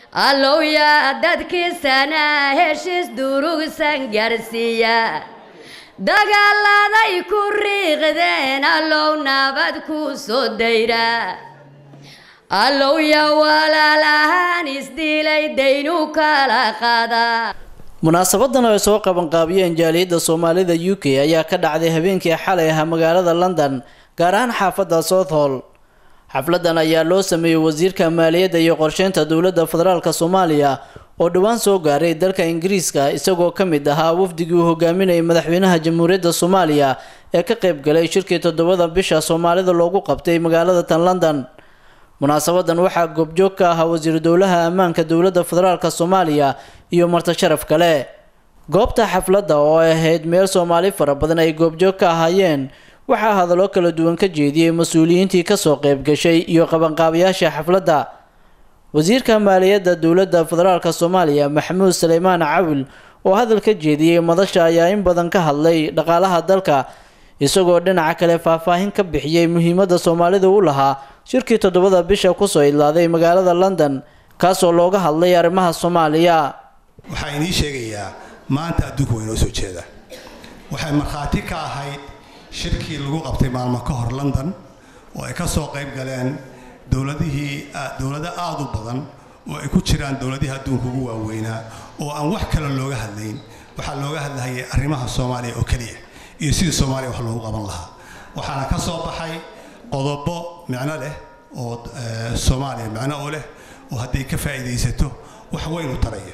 allowya dadkiisana heshiis durugsan gaarsiiya dagaaladay ku riiqdeen allow nabad ku soo dayra allowya walaalahaan isdilay daynu kala qaada munaasabadan oo ay soo qabanqaabiyeen jaaliyadda soomaalida u k ayaa ka dhacday habeenkii xalay ahaa magaalada london gaar ahaan xaafadda southall xafladan ayaa loo sameeyey wasiirka maaliyadda iyo qorsheynta dowladda federaalk soomaaliya oo dhowaan soo gaaray dalka ingiriiska isagoo ka mid ahaa wafdigii uu hogaaminayay madaxweynaha jamhuuriyadda soomaaliya ee ka qayb galay shirkii toddobada bisha soomaalida loogu qabtay magaalada tan london munaasabadan waxaa goobjoog ka ahaa wasiiru dowlaha ammaanka dowladda federaalk soomaaliya iyo marti sharaf kale goobta xafladda oo ay ahayd meel soomaali fara badan ay goobjoog ka ahaayeen waxaa hadallo kala duwan ka jeediyey mas-uuliyiintii kasoo qayb gashay iyo qabanqaabayaasha xafladda wasiirka maaliyadda dowladda federaalk soomaaliya maxamuud saleymaan cawil oo hadal ka jeediyey madasha ayaa in badan ka hadlay dhaqaalaha dalka isagoo dhinaca kale faahfaahin ka bixiyey muhiimadda soomaalida u lahaa shirkii toddobada bisha kusoo idlaaday magaalada london kaasoo looga hadlay arrimaha soomaaliya waxaa inii sheegayaa maanta adduunka waa inoo soo jeeda waxay markhaati ka ahayd shirkii lagu qabtay maalmo ka hor london oo ay ka soo qayb galeen dowladihii dowlado aada u badan oo ay ku jiraan dowladihii adduunka ugu waaweynaa oo aan wax kale looga hadlayn waxaa looga hadlahayay arrimaha soomaaliya oo keliya iyo sidii soomaaliya wax loogu qaban lahaa waxaana ka soo baxay qodobo micno leh oo soomaaliya micno u leh oo hadday ka faa'iidaysato wax weyn u taraya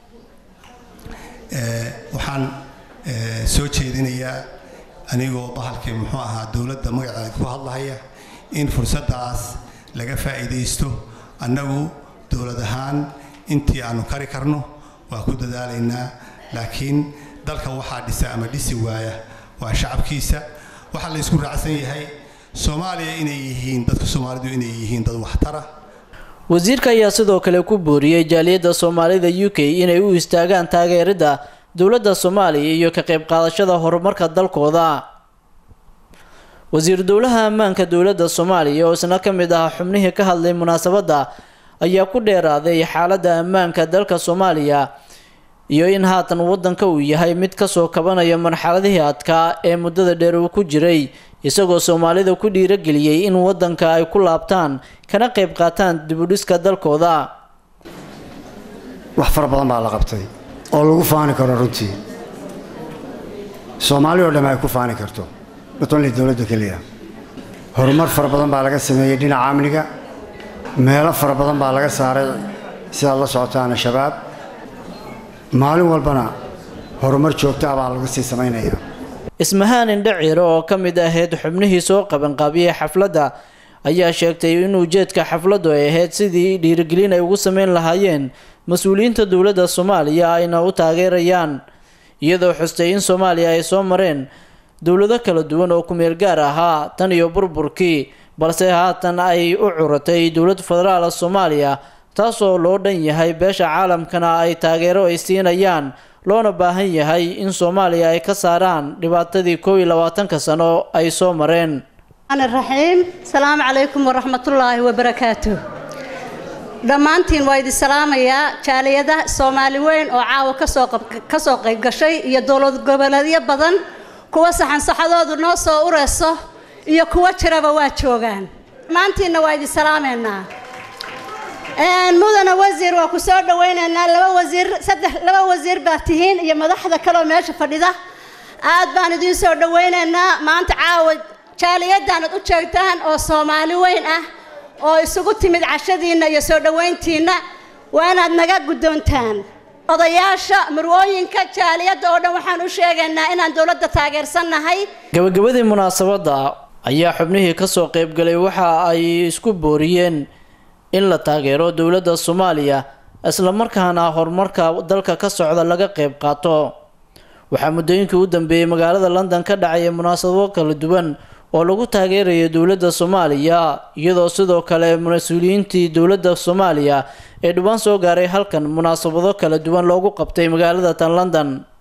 waxaan soo jeedinayaa anigoo bahalkii muxuu ahaa dowladda magaceeda ku hadlahaya in fursaddaas laga faa'iidaysto annagu dowlad ahaan intii aanu kari karno waa ku dadaalaynaa laakiin dalka waxaa dhisa ama dhisi waaya waa shacabkiisa waxaa la ysku raacsan yahay soomaaliya inay yihiin dadka soomaalidu inay yihiin dad waxtara wasiirka ayaa sidoo kale ku booriyey jaaliyadda soomaalida u k inay u istaagaan taageeridda dowladda soomaaliya iyo ka qayb qaadashada horumarka dalkooda wasiir dowlaha ammaanka dowladda soomaaliya oo isna ka mid ahaa xubnihii ka hadlay munaasabadda ayaa ku dheeraaday xaaladda ammaanka dalka soomaaliya iyo in haatan waddanka uu yahay mid kasoo kabanaya marxaladihii adkaa ee muddada dheer uu ku jiray isagoo soomaalida ku dhiirageliyey in waddanka ay ku laabtaan kana qayb qaataan dibudhiska dalkooda wax fara badan baa la qabtay oo lagu faani karo runtii soomaali oo dhamme ay ku faani karto notonli dowladda keliya horumar fara badan baa laga sameeyey dhinaca amniga meelo fara badan baa laga saaray sidaad la socotaan shabaab maalin walbana horumar joogto ah baa lagu sii samaynayaa ismahaan indhaciiro oo ka mid ahayd xubnihii soo qabanqaabiyey xafladda ayaa sheegtay in ujeedka xafladdu ay ahayd sidii dhiirigelin ay ugu sameyn lahaayeen mas-uuliyiinta dowladda soomaaliya ayna u taageerayaan iyadoo xustay in soomaaliya ay soo mareen dowlado kala duwan oo ku-meel gaar ahaa tan iyo burburkii balse haatan ay u curatay dowlad federaal soomaaliya taasoo loo dhan yahay beesha caalamkana ay taageero ay siinayaan loona baahan yahay in soomaaliya ay ka saaraan dhibaatadii koob iyo labaatanka sano ay soo mareen raxiim asalaamu calaykum waraxmatullaahi wabarakaatuh dhammaantiin waa idin salaamayaa jaaliyada soomaali weyn oo caawa kasoo kasoo qayb gashay iyo dowlad goboleedyo badan kuwa saxansaxadoodu noo soo ureyso iyo kuwa jiraba waa joogaan dhammaantiinna waa idin salaameynaa mudana wasiir waa ku soo dhawaynaynaa laba wasiir saddex laba wasiir baa tihiin iyo madaxda kaleoo meesha fadhida aad baan idiin soo dhawaynaynaa maanta caawa jaaliyadaanad u jeegtaan oo soomaali weyn ah oo isugu timid cashadiinna iyo soo dhowayntiinna waa inaad naga guddoontaan odayaasha murwooyinka jaaliyadda oo dhan waxaan u sheegaynaa inaan dowladda taageersannahay gabagabadii munaasabadda ayaa xubnihii kasoo qaybgalay waxa ay isku booriyeen in la taageero dowladda soomaaliya islamarkaana horumarka dalka ka socda laga qayb qaato waxaa muddooyinkii u dambeeyey magaalada london ka dhacaya munaasabado kala duwan oo lagu taageerayo dowladda soomaaliya iyadoo sidoo kale mas-uuliyiintii dowladda soomaaliya ee dhibaan soo gaaray halkan munaasabado kala duwan loogu qabtay magaalada tan london